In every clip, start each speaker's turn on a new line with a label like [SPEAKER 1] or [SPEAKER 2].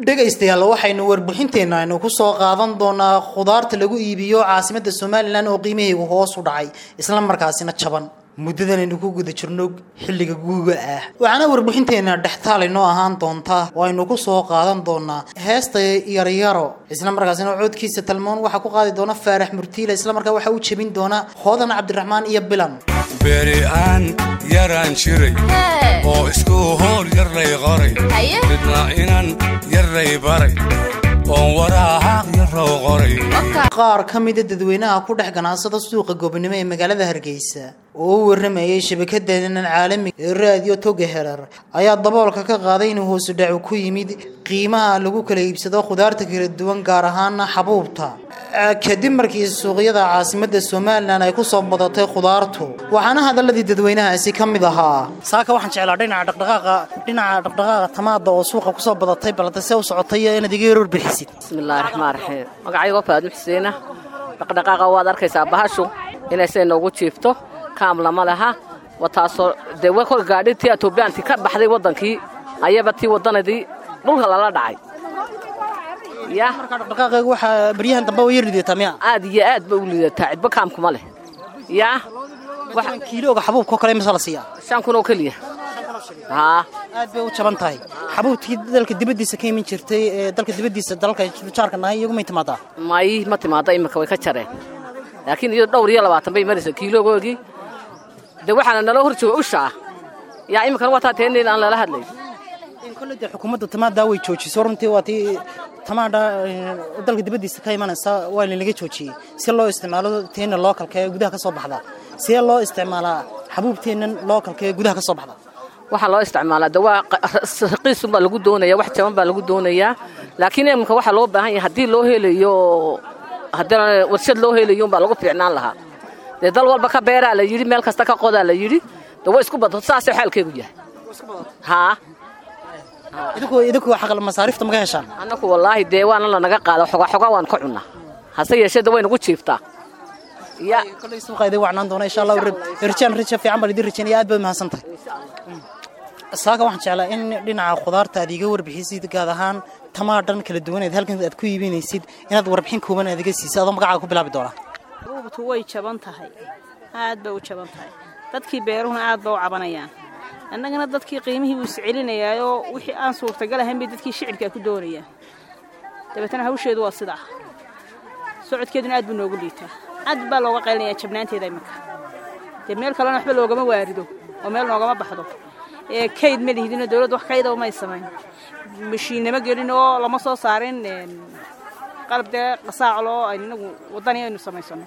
[SPEAKER 1] dhegaystayaal waxaynu warbixinteenna aynu ku soo qaadan doonaa khudaarta lagu iibiyo caasimadda somalilan oo qiimahaygu hoos u dhacay isla markaasina jaban muddadan aynu ku guda jirno xilliga guuga ah waxaana warbixinteenna dhextaal inoo ahaan doontaa oo aynu ku soo qaadan doonaa heesta yaryaro isla markaasina codkiisa talmoon waxaa ku qaadi doona faarax murtiila isla markaa waxaa u jebin doona hoodan cabdiraxmaan iyo bilan
[SPEAKER 2] beri aan yaraan jiray oo isku hoor yarlay qoray midna inan yarlay baray oon waraahaaq yarrow qoray
[SPEAKER 1] qaar ka mida dadweynaha ku dhex ganacsada suuqa goobnimo ee magaalada hargeysa oo u waramayay shabakadenan caalamiga ee raadiyo toga herar ayaa daboolka ka qaaday inuu hoosu dhacu ku yimid qiimaha lagu kala iibsado khudaarta kala duwan gaar ahaana xabuubta kadib markii suuqyada caasimada somalilan ay kusoo badatay khudaartu waxaana hadaladii dadweynahaasi ka mid ahaa saaka waxaan jeclaa dhinaca dhaqdhaqaaqa dhinaca dhaqdhaqaaqa tamaada oo suuqa kusoo badatay balse se u socotay inaad iga yaroor bixisid
[SPEAKER 3] bismillaahi raxmaan raxiim magacaygo faadmo xuseena dhaqdhaqaaqa waad arkaysaa bahashu inay say noogu jiifto kaam lama laha wataasoo dee wa kol gaadhi tii etoobiyaantii ka baxday waddankii ayaba tii waddanadii dhulka lala dhacay ya
[SPEAKER 1] markaa dhaqdhaqaaqeega waxaa baryahan dambe waa yar lidataa miya
[SPEAKER 3] aad iyo aad ba u liidataa cidba kaamkuma leh yaa
[SPEAKER 1] waxaan kiilooga xabuubka oo kale imisa la siiyaa
[SPEAKER 3] shan kun oo keliya haa
[SPEAKER 1] aad bay u jaban tahay xabuubtii dalka dibaddiisa ka iman jirtay ee dalka dibaddiisa dalalka jaarka nahay iyagumay timaadaa
[SPEAKER 3] may ma timaada imika way ka jareen laakiin iyado dhowr iyo labaatan bay maraysa kiiloogoogii dee waxaana naloo hor jooga ushaa yaa iminkana waa taa teenin aan lala hadlay
[SPEAKER 1] kolle dee xukuumadda tamaadaa way joojisay runtii waa tii tamaadha dalka dibaddiisa ka imanaysa waa lanaga joojiyey si loo isticmaalo teena lookalka ee gudaha ka soo baxda see loo isticmaalaa xabuubteennan lookalka ee gudaha ka soo baxda
[SPEAKER 3] waxaa loo isticmaalaa de waa raqiisun baa lagu doonaya wax jaban baa lagu doonayaa laakiin iminka waxaa loo baahan yahay haddii loo helayo haddii warshad loo helayo umbaa lagu fiicnaan lahaa dee dal walba ka beeraa la yidhi meel kasta ka qodaa la yidhi de way isku badato saasay xaalkeegu yahay haa
[SPEAKER 1] idinku idinku xaqal masaariifta maga heshaan
[SPEAKER 3] annaku wallaahi dee waana lanaga qaada xoga xoga waan ka cunnaa hase yeeshee de way nagu jiiftaa ya
[SPEAKER 1] kolley suuqa idin wacnaan doona insha allah rajaan raja fiican baan idin rajaynaya aad baad mahadsan tahay saaka waxaan jeclaa in dhinaca khudaarta aad iga warbixisid gaad ahaan tamaadhan kala duwaneed halkan aad ku iibinaysid inaad warbixin kooban aad iga siisid adoo magacaaga ku bilaabi doonaa
[SPEAKER 4] ruubtu way jaban tahay aad bay u jaban tahay dadkii beeruhuna aad ba u cabanayaan annagana dadkii qiimihii buu iscelinayaayoo wixii aan suurtagal ahayn bay dadkii shicibkaa ku doonayaan dabeetana hawsheedu waa sidaa socodkeeduna aad buu noogu liitaa aad baa looga qaylinayaa jabnaanteeda iminka dee meel kalena waxba loogama waarido oo meel noogama baxdo ee kayd ma lihidinoo dawladda wax kaydaba may samayn mashiinnama gelin oo lama soo saarin qalab dee qasaacloo aynu inagu waddani aynu samaysano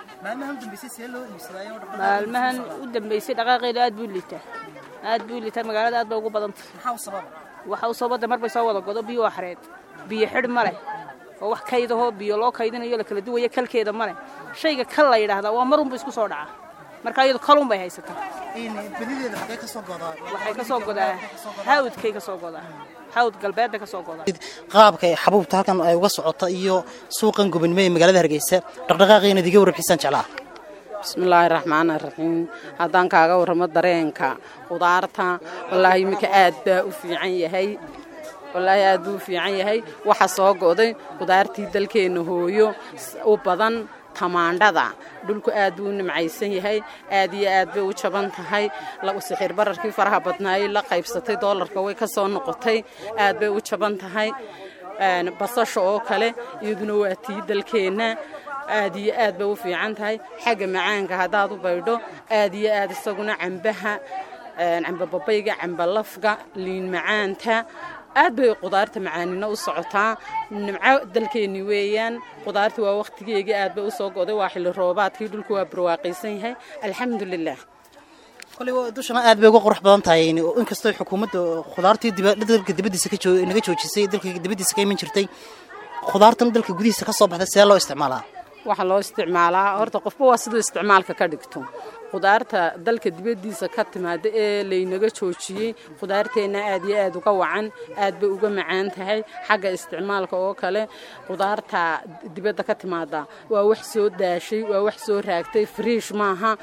[SPEAKER 4] maalmahan u dambaysay dhaqaaqeeda aad buu liitaa aad buu liitaa magaalada aad ba ugu badanta waxa u sabada mar bay soo wada godo biyo waa xareed biyo xidh ma leh oo wax kaydahoo biyo loo kaydinayo la kala duwaya kalkeeda ma leh shayga kal la yidhaahdaa waa marunbu isku soo dhacaa marka iyadu kalun bay haysataa waxay ka soo godaa hawdkay ka soo godaa hawd galbeedda ka soo godaa
[SPEAKER 1] qaabka ay xabuubta halkan ay uga socota iyo suuqan gobonimo ee magaalada hargeysa dhaqdhaqaaqii inaad iga warbixisaan jeclaa
[SPEAKER 5] bismillaahi raxmaani raxiim haddaan kaaga warramo dareenka khudaarta wallaahi iminka aad baa u fiican yahay wallaahi aad buu u fiican yahay waxa soo go'day khudaartii dalkeenna hooyo u badan tamaandhada dhulku aad buu u nimcaysan yahay aad iyo aad bay u jaban tahay sixir bararkii faraha badnaayey la qaybsatay doolarka way ka soo noqotay aad bay u jaban tahay basasha oo kale iyaduna waa tii dalkeenna aad iyo aad bay u fiican tahay xagga macaanka haddaad u baydho aad iyo aad isaguna cambaha camba babayga camba lafga liin macaanta aad bay khudaarta macaanina u socotaa nimco dalkeenni weeyaan khudaarta waa wakhtigeegii aad bay u soo go'day waa xilli roobaadkii dhulku waa barwaaqaysan yahay alxamdulilah
[SPEAKER 1] koley dushana aad bay uga qurux badan tahay inkastoo xukuumadda khudaartii dalka dibaddiisa naga joojisay dalka dibaddiisa ka iman jirtay khudaartan dalka gudihiisa ka soo baxda see loo isticmaalaa
[SPEAKER 5] waxaa loo isticmaalaa horta qofba waa siduu isticmaalka ka dhigto khudaarta dalka dibaddiisa ka timaada ee laynaga joojiyey khudaarteenna aad iyo aad uga wacan aad bay uga macaan tahay xagga isticmaalka oo kale khudaarta dibadda ka timaada waa wax soo daashay waa wax soo raagtay friish maaha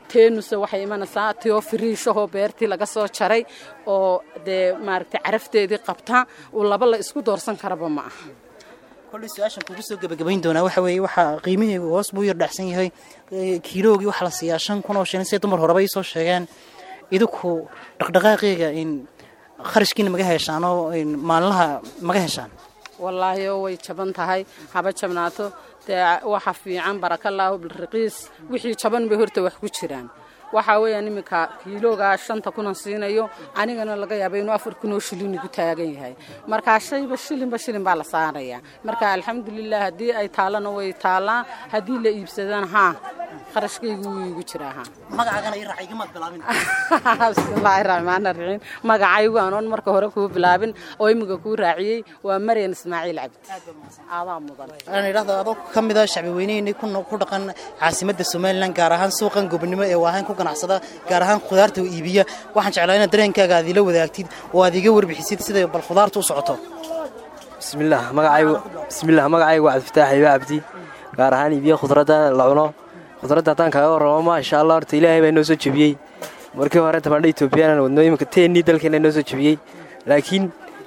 [SPEAKER 5] teenuse waxay imanaysaa tiyoo firiishahoo beertii laga soo jaray oo dee maaragtay carafteedii qabta uu laba la isku doorsan karaba ma aha
[SPEAKER 1] kolley su-aashan kugu soo gebagabayn doonaa waxa weeye waxaa qiimaheegu hoos buu yar dhacsan yahay kiiloogii waxaa la siiyaa shan kun oo shilin siday dumar horeba ii soo sheegeen idinku dhaqdhaqaaqeega in kharashkiina maga heshaan oo maalinlaha maga heshaan
[SPEAKER 5] wallaahi oo way jaban tahay haba jabnaato dee waxa fiican barakallaahu bilraqiis wixii jaban bay horta wax ku jiraan waxaa weeyaan iminka kiiloogaa shanta kunan siinayo anigana laga yaaba inuu afar kunoo shilin igu taagan yahay markaa shayba shilinba shilin baa la saaraya marka alxamdulilah haddii ay taallana way taallaa haddii la iibsadana haa kharashkaygu wuu igu jiraa haa
[SPEAKER 1] magacaagana ii raaca igamaad bilaabin
[SPEAKER 5] bismillaahi raxmaani raxiim magacaygu anoon marka hore kuu bilaabin oo imiga kuu raaciyey waa maryan ismaaciil cabdi aadaa mudan
[SPEAKER 1] aan idhahdo adoo ka mid a shacbi weyneynay ku dhaqan caasimadda somalilan gaar ahaan suuqan gobonimo ee waahayn ku ganacsada gaar ahaan khudaarta oo iibiya waxaan jeclaa inaad dareenkaaga aad ila wadaagtid oo aad iga warbixisid siday bal khudaarta u socoto
[SPEAKER 6] bismillaah magacaygu bismillaah magacaygu waa cabdifataax iba cabdi gaar ahaan iibiya khudradda la cuno khudradda haddaan kaaga warramo maasha allah horta ilaahay baa inoo soo jebiyey markii hore tabandha etoobiyaan wadno iminka teennii dalkeena inoo soo jebiyey laakiin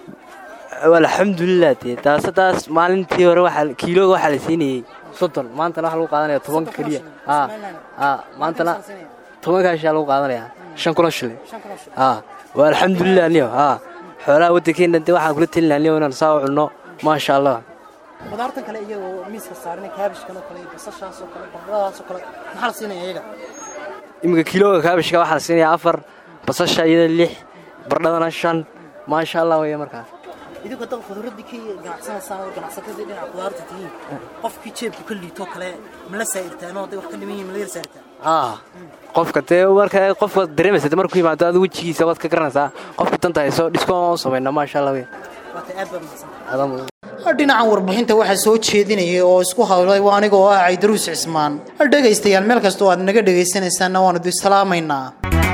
[SPEAKER 6] alxamdulilah dee taas taas maalintii hore waxaa kiilooga waxaa la siinayey soddon maantana waxaa lagu qaadanaya toban keliya aa aa maantana toban kaashaa lagu qaadanaya shan kulo shilin aa waa alxamdulilah niyo aa xoolaha waddankeena dee waxaan kula telin lahaa niyo inaan saa u cunno maasha allah
[SPEAKER 1] khudaartan kale iyagoo miiska saaran kaabishkan oo kale basashaas oo kale bardadaas oo kale maxaa la siinaya iyaga
[SPEAKER 6] iminka kiilooga kaabishka waxaa la siinayaa afar basasha iyada lix bardhadana shan maasha allah weeye markaas
[SPEAKER 1] idinku haddaad khuduradii ka ganacsanaysaan oo ganacsatadii dhinaca khudaarta tihiin qofkii jeebku ka liitoo kale ma la saa'irtaan oo hadday wax ka dhiman yihin ma la yar saa'irtaan
[SPEAKER 6] aa qofka dee marka qofka dareemaysa markuu yimaado aad wejigiisa waad ka garanaysaa qofka danta hayso dhiskoon u samayna maasha allah wey
[SPEAKER 1] waata aad baa mahadsan dhinacan warbixinta waxaa soo jeedinayay oo isku hadlay waa aniga oo ah caydaruus cismaan dhegaystayaal meel kasta oo aad naga dhegaysanaysaanna waanu idin salaamaynaa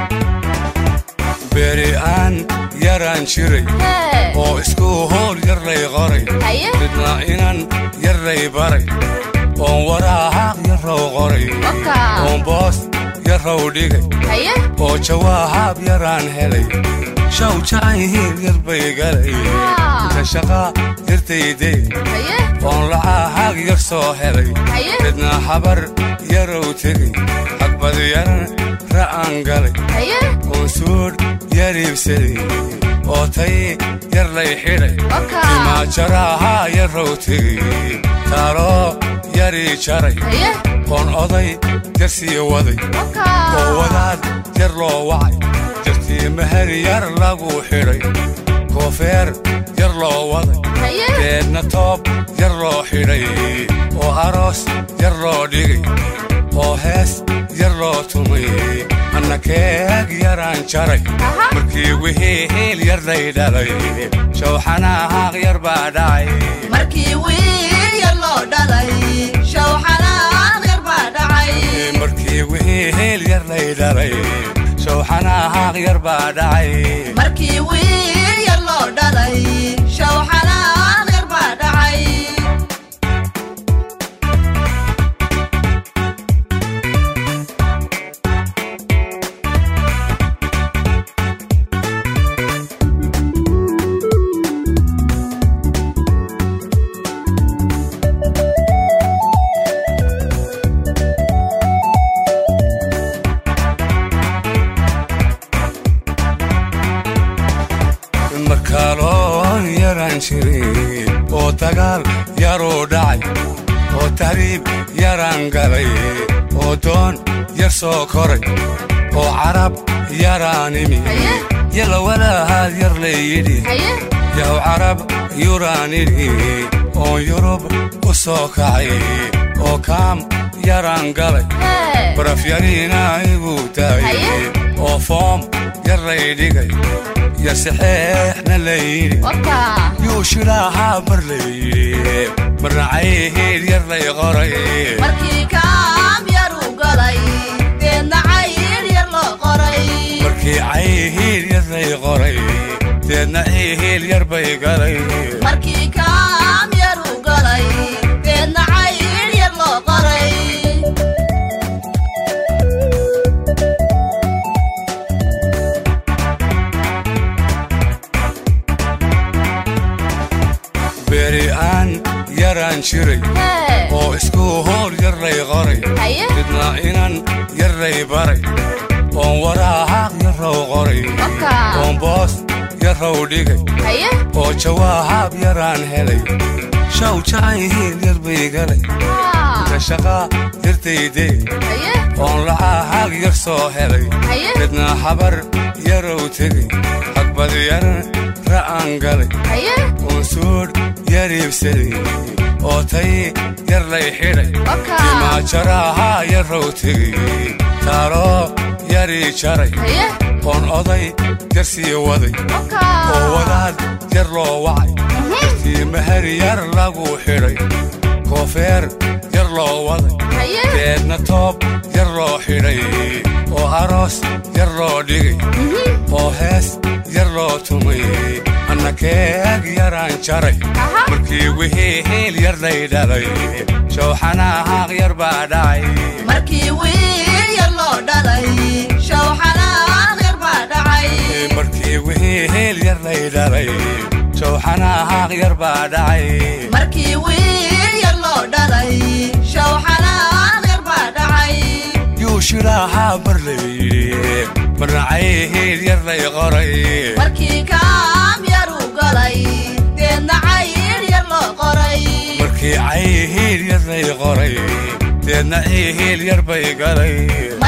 [SPEAKER 2] beri aan yaraan jiray oo isku hool yar lay qoray midna inan yar lay baray oon waraahaaq yarrow qoray oon boos yarrow dhigay oo jawaahab yaraan helay shaw jacayihiin yar bay galay inta shaqaa yartayday oon lacahaag yar soo helay midna habar yarow tegay xagbad yaran ra'aan galay oon suudh yar iibsaday oo tay yar lay xidhay imaajarahaa yarrow tegay taaloo yarii jaray oon oday yar sii waday oo wadaad yar loo wacay jartii mahar yar lagu xidhay koofeer yar loo waday deedna toob yar loo xidhay oo aroos yar loo dhigay oo hees yar loo tumay anna keeg yaraan jaray markii wixii hiil yar lay dhalay shawxanahaaq yar baa dhacay markii wixii hiil yar lay dhalay shawxanahaaq yar baa dhacay markaaloon yaraan jiray oo dagaal yaruu dhacay oo tahriib yaraan galay oo doon yar soo koray oo carab yaraan imi yalla walaahaad yar layidhi yaw carab yuraan idhi oon yurub u soo kacay oo kaam yaraan galay baraf yariina igu daayay oo foom yar lay dhigay yar saxeexna layidhi yuu shilaahaa mar layidhi marna cayhiid yar lay qoray markii cayhiid yar lay qoray deedna cihiil yar bay galay yaraan jiray oo isku hool yarlay qoray midna inan yarlay baray oon waraahaaq yarrow qoray oon boos yarrow dhigay oo jawaahab yaraan helay shaw jacayhiin yar bay galay inta shaqaa yartaydee oon lacahaag yar soo helay midna habar yarow tegay xagbad yaran ra'aan galay oon suudh yar iibsaday oo tay yar lay xidhay timaajarahaa yarrow tegay taaloo yarii jaray oon oday yar sii waday oo wadaad yar loo wacay yartii mahar yar lagu xidhay koofeer yar loo waday deedna toob yar loo xidhay oo aroos yar loo dhigay oo hees yar loo tumay anna keeg yaraan jaray markii wixii hiil yar lay dhalay shawxanahaaq yar baa dhacay
[SPEAKER 7] markii wiil yar loo dhalay shawxanaaq yar baa dhacay
[SPEAKER 2] markii wixii hiil yar lay dhalay shawxanahaaq yar baa dhacay
[SPEAKER 7] markii wiil yar loo dhalay shawxanaaq yar baa dhacay
[SPEAKER 2] yuu shiraahaa bar layidhi marnacay hiil yar lay qoray
[SPEAKER 7] markii kaam yar u galay deedna cayr yar loo qoray
[SPEAKER 2] markii cay hiil yar lay qoray deedna ii hiil yar bay galay